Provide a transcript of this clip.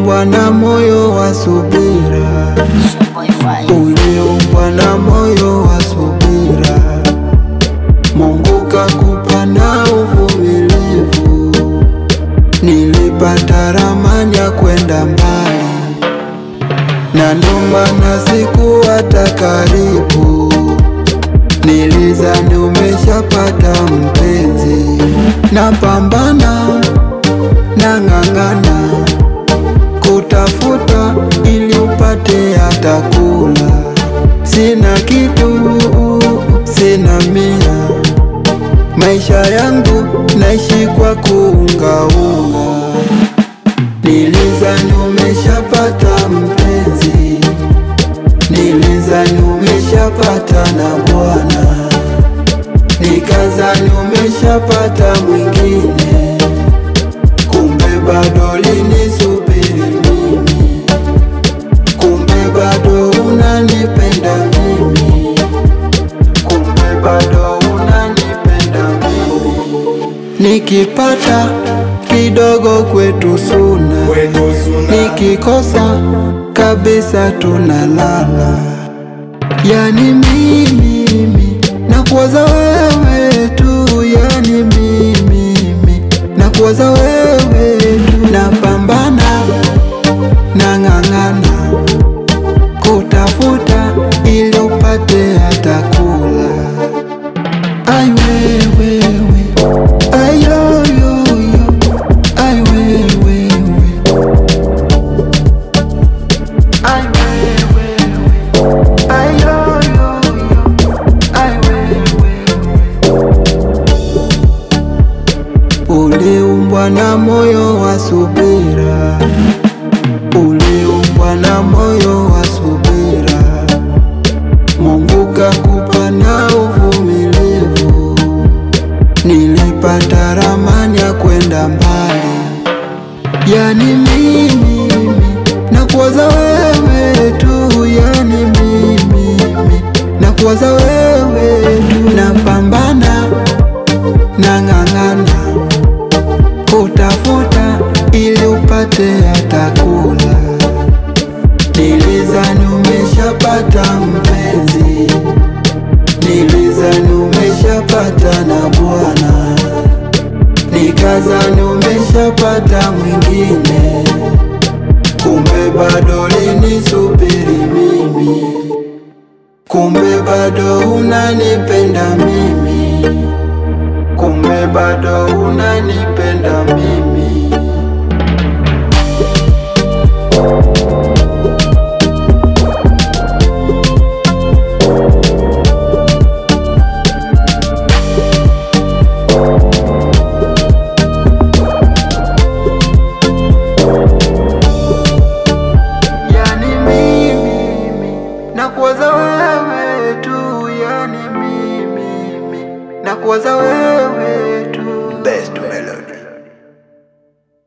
Uliumbwa na moyo wa subira, uliumbwa na moyo wa subira. Mungu kakupa na uvumilivu, nilipata ramani ya kwenda mbali, na ndo maana sikuwata karibu. Nilizani umeshapata mpenzi, napambana nang'ang'ana kutafuta ili upate hata kula. Sina kitu, sina mia, maisha yangu naishi kwa kuungaunga. Nilizani umeshapata mpenzi, nilizani umeshapata na bwana, nikazani umeshapata mwingine, kumbe bado linisubiri mimi, kumbe bado unanipenda mimi, kumbe bado unanipenda mimi. Nikipata kidogo kwetu suna, nikikosa kabisa tunalala. Yani mimi nakuwaza wewe tu, yani mimi nakuwaza wewe tu, napambana nang'ang'ana kutafuta ili upate hata kula. Ai wewe ai yo yo yo ai wewe ai wewe ai yo yo yo ai wewe Uliumbwa na moyo wa subira, uliumbwa na moyo wa subira. Mungu kakupa na uvumilivu, nilipata ramani ya kwenda mbali. Yani mimi nakuwaza wewe tu, yani mimi nakuwaza wewe tu, napambana nang'ang'ana kutafuta ili upate hata kula. Nilizani umeshapata mpenzi, nilizani umeshapata na bwana, nikazani umeshapata mwingine, kumbe bado linisubiri mimi, kumbe bado unanipenda mimi, kumbe bado unanipenda mimi. Yani mimi nakuwaza wewe tu, yani mimi nakuwaza wewe